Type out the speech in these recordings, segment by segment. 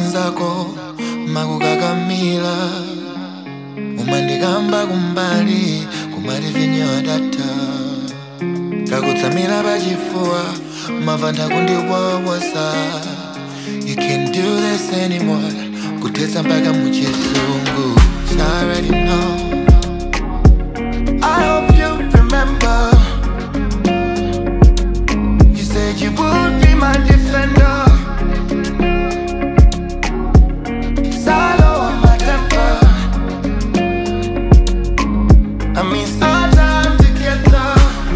anzako makukakamila umandikamba kumbali kumati vinyo data kakutsamira pachifuwa mavanda kundiwawosa you can't do this anymore kuthetsa mpaka muchisungu So I already know I hope you remember You said you would be my defender Salo on my temper I miss our time together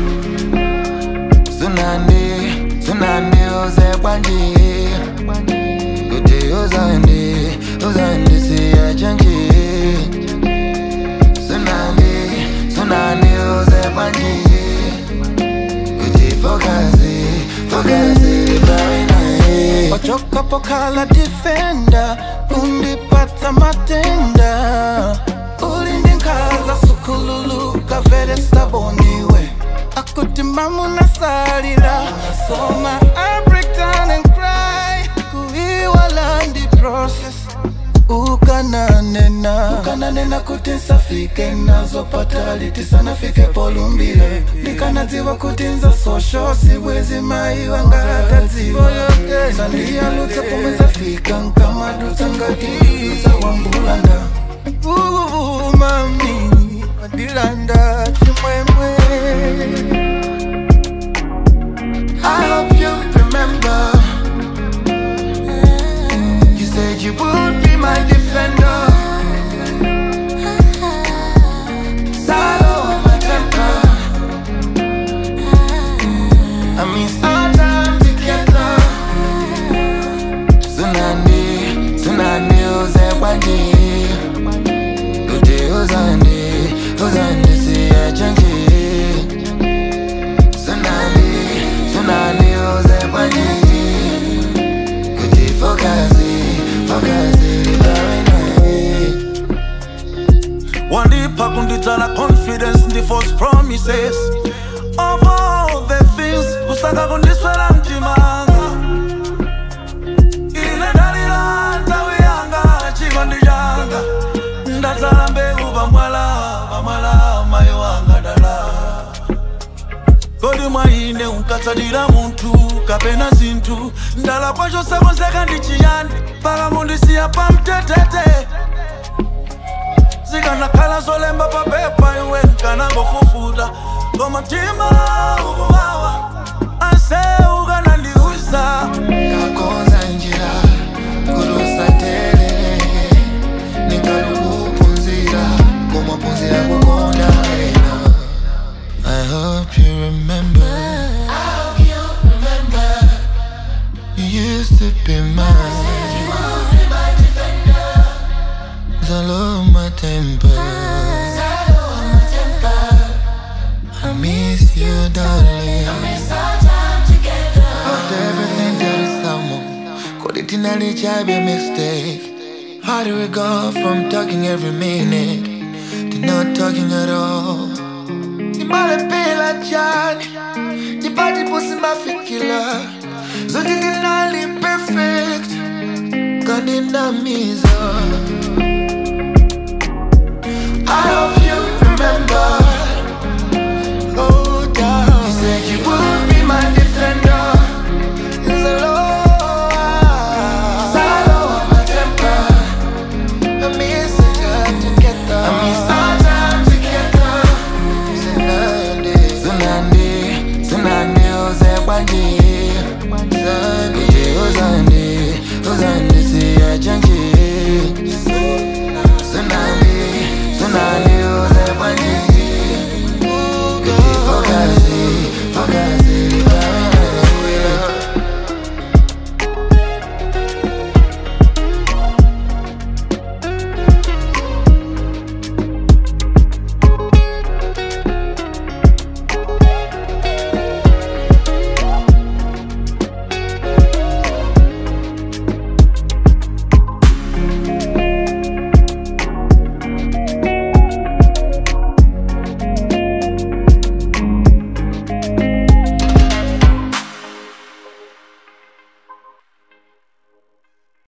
Tsunami, tsunami uze kwanje Kuti uzandi, uzandi siyachanji Tsunami, tsunami uze kwanje Kuti fokazi, fokazi libawe naye wachokapo kala defender undipata matenda ulindinkaza sukululu kavele staboniwe akutimamu nasalila nasoma I break down and cry kuiwala ndi process ukananena ukananena kuti nsafike nazopata liti sanafike polumbile ndikanadziwa kuti nza sosho sibwezi mai wangaratadziwa sandiyalutsa pomwe zafika nkamadutsa ngatiza wambulanda uvumami madilanda chimwemwe I hope you remember You said you would be my defender Salo on my temper I miss our time together Tsunami, tsunami uze kwanje Kuti uzandi, uzandi siyachanji Tsunami, tsunami uze kwanje Kuti fokazi, fokazi libawe naye wandipa kundidzala confidence ndi false promises of all the things kusaka kundiswera mtimanga ine ndalira nthawi yanga chikondi changa ndadzala mbewu pamwala pamwala mayi wanga dala kodi mwa ine unkatsatira munthu kapena zinthu ndala kwacho sakonzeka ndi chiyani paka mundisiya pamtetete zikanakhala zolemba papepa iwe nkanangofufuta koma mtima ukuwawa ase ukanandiuza Kakonza njira kurusatere Ningalukupunzira kumapunzira kukonda wena I hope you remember I hope you remember You used to be mine Zalo my temper I miss you darling After everything that is someone Could it nearly be a mistake? How do we go from talking every minute To not talking at all? Nimalepela jani Nipati pusi mafikila Zote ndinali perfect Kaninamiza